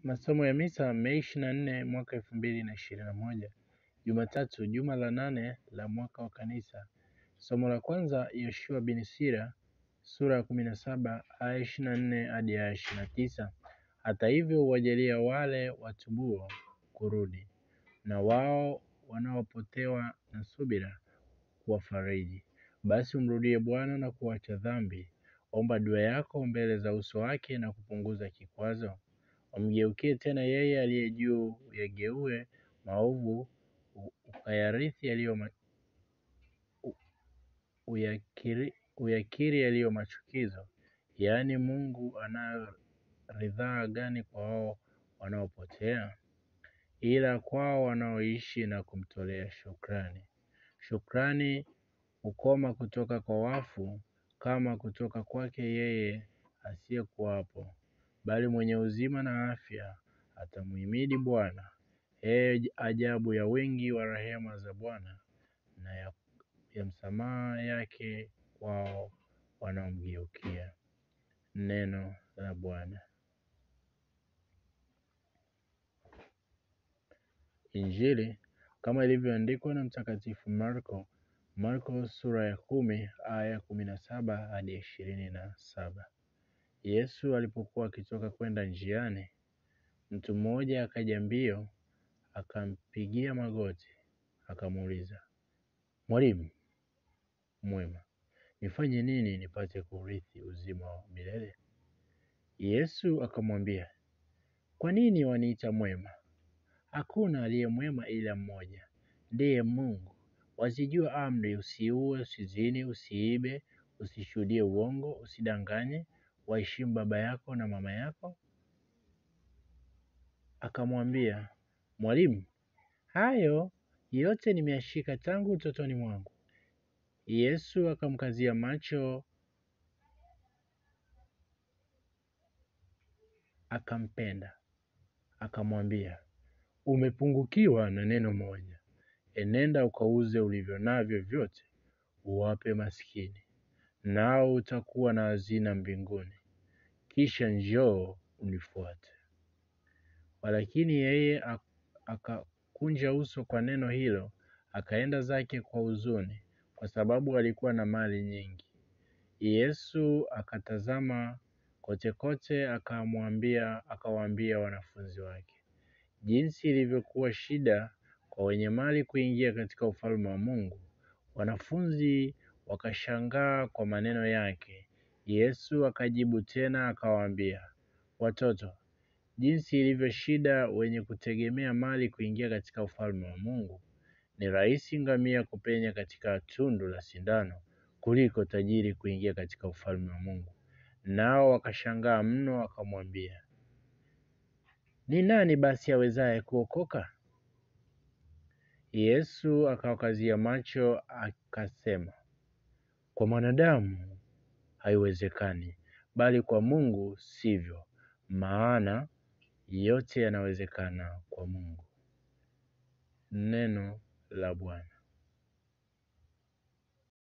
Masomo ya Misa Mei ishirini na nne mwaka elfu mbili na ishirini na moja Jumatatu, juma la nane la mwaka wa Kanisa. Somo la kwanza Yoshua bin Sira sura ya kumi na saba aya ishirini na nne hadi aya ishirini na tisa Hata hivyo huwajalia wale watubuo kurudi, na wao wanaopotewa na subira kuwafariji. Basi umrudie Bwana na kuacha dhambi, omba dua yako mbele za uso wake na kupunguza kikwazo. Wamgeukie tena yeye aliye juu, uyageue maovu, ukayarithi yaliyo ma... uyakiri, uyakiri yaliyo machukizo. Yaani, Mungu anayo ridhaa gani kwa wao wanaopotea? Ila kwao wanaoishi na kumtolea shukrani. Shukrani hukoma kutoka kwa wafu, kama kutoka kwake yeye asiyekuwapo bali mwenye uzima na afya atamuhimidi Bwana. Ee ajabu ya wingi wa rehema za Bwana na ya, ya msamaha yake kwao wanaomgeukia. Neno la Bwana. Injili kama ilivyoandikwa na Mtakatifu Marko, Marko sura ya kumi aya kumi na saba hadi ishirini na saba. Yesu alipokuwa akitoka kwenda njiani, mtu mmoja akaja mbio, akampigia magoti, akamuuliza, Mwalimu mwema, nifanye nini nipate kurithi uzima wa milele? Yesu akamwambia, kwa nini waniita mwema? Hakuna aliye mwema ila mmoja, ndiye Mungu. Wazijua amri: usiue, usizini, usiibe, usishuhudie uongo, usidanganye, waheshimu baba yako na mama yako. Akamwambia, Mwalimu, hayo yote nimeyashika tangu utotoni mwangu. Yesu akamkazia macho, akampenda, akamwambia, umepungukiwa na neno moja. Enenda ukauze ulivyo navyo vyote, uwape maskini, nao utakuwa na hazina mbinguni. Kisha njoo unifuate. Walakini yeye akakunja uso kwa neno hilo, akaenda zake kwa huzuni, kwa sababu alikuwa na mali nyingi. Yesu akatazama kote kote, akamwambia akawaambia wanafunzi wake, jinsi ilivyokuwa shida kwa wenye mali kuingia katika ufalme wa Mungu. Wanafunzi wakashangaa kwa maneno yake. Yesu akajibu tena akawaambia, watoto, jinsi ilivyo shida wenye kutegemea mali kuingia katika ufalme wa Mungu. Ni rahisi ngamia kupenya katika tundu la sindano kuliko tajiri kuingia katika ufalme wa Mungu. Nao wakashangaa mno, wakamwambia, ni nani basi awezaye kuokoka? Yesu akawakazia macho akasema, kwa mwanadamu haiwezekani, bali kwa Mungu sivyo, maana yote yanawezekana kwa Mungu. Neno la Bwana.